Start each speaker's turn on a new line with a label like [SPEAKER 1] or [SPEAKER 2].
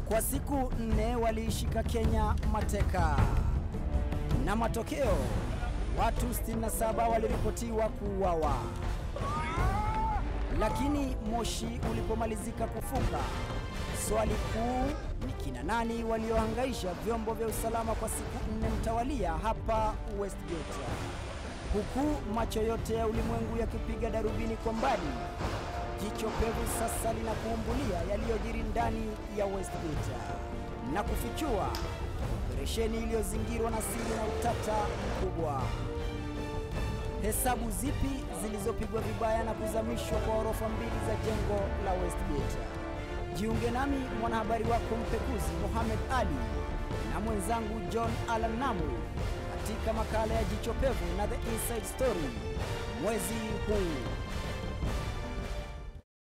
[SPEAKER 1] Kwa siku nne waliishika Kenya mateka, na matokeo watu 67 waliripotiwa kuuawa. Lakini moshi ulipomalizika kufuka, swali kuu ni kina nani waliohangaisha vyombo vya usalama kwa siku nne mtawalia hapa Westgate, huku macho yote ya ulimwengu yakipiga darubini kwa mbali. Jicho pevu sasa linakuumbulia yaliyojiri ndani ya Westgate na kufichua operesheni iliyozingirwa na siri na utata mkubwa. Hesabu zipi zilizopigwa vibaya na kuzamishwa kwa orofa mbili za jengo la Westgate? Jiunge nami mwanahabari wako mpekuzi Mohamed Ali na mwenzangu John Alan Namu katika makala ya Jicho Pevu na The Inside Story mwezi huu.